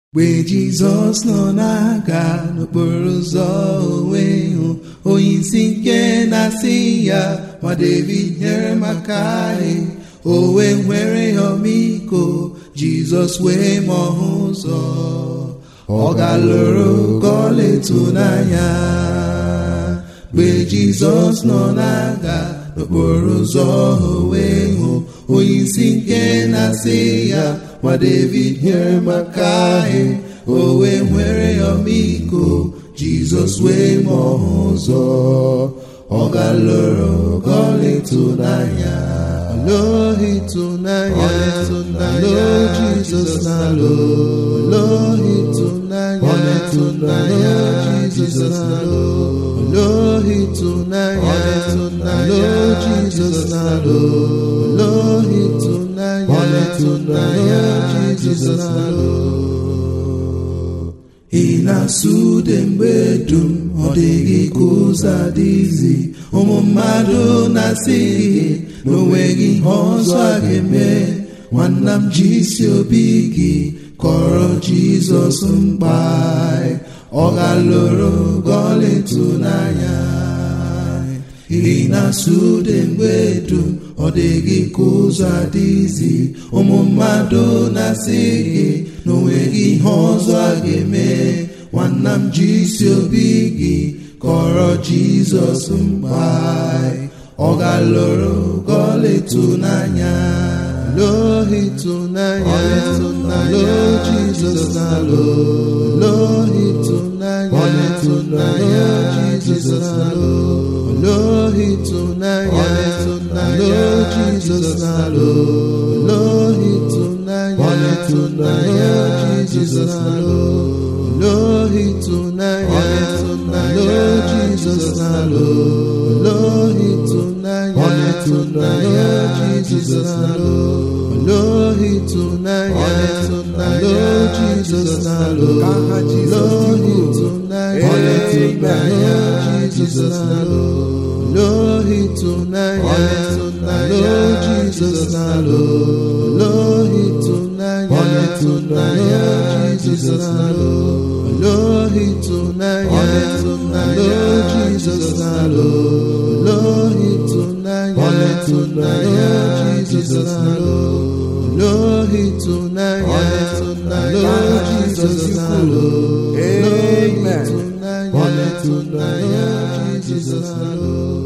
mgbe jizọs nọ na-aga n'okporo ụzọ onwe hụ onye isi nke na-asị ya nwa david nyere maka anyị o wee nwere ya ọmịiko jizọs wee ma ọhụ ụzọ ọ galụrụ ka ọla ịtụnanya mgbe jizọs nọ na-aga n'okporo ụzọ onwe hụ onye isi nke na-asị ya nwa david nyere maka anyị o wee nwere ya ọmịiko jizọs wee ma ọhụ ụzọ ọ galụrụ ka ọla ịtụnanya alo ịtụnanya alo jizọs na alo alo ịtụnanya ịtụnanya jizọs na alo alo ịtụnanya alo jizọs na alo alo ịtụnanya ịtụnanya jizọs na alo ị na-asụ ude mgbe dum ọ dịghị ka ụzọ adịghịzi ụmụ mmadụ na-asị gị na onweghị ihe ọzọ a ga-eme nwanna m ji isi obi gị kọrọ jizọs mkpa ọ galụrụ gọọla ịtụnanya ị na-asụ ude mgbe dum ọ dịghị ka ụzọ adịghịzi ụmụ mmadụ na-asị gị na onweghị ihe ọzọ a ga-eme nwanna m ji isi obi gị kọrọ jizọs mkpa ọ galụrụ gọọla ịtụnanya lo ịtụnanya lo jizọs na lo lo ịtụnanya ịtụnanya jizọs na lo lo ịtụnanya lo jizọs na lo lo ịtụnanya ịtụnanya jizọs na lo lo ịtụnanya lo jizọs na lo lo ịtụnanya ịtụnanya jizọs na lo lo ịtụnanya lo jizọs na lo lo ịtụnanya ịtụnanya jizọs na lo lo ịtụnanya lo jizọs na lo lo ịtụnanya ịtụnanya jizọs na lo lo ịtụnanya lo jizọs na lo lo ịtụnanya ịtụnanya jizọs na lo lo ịtụnanya lo jizọs na lo lo ịtụnanya ịtụnanya jizọs na lo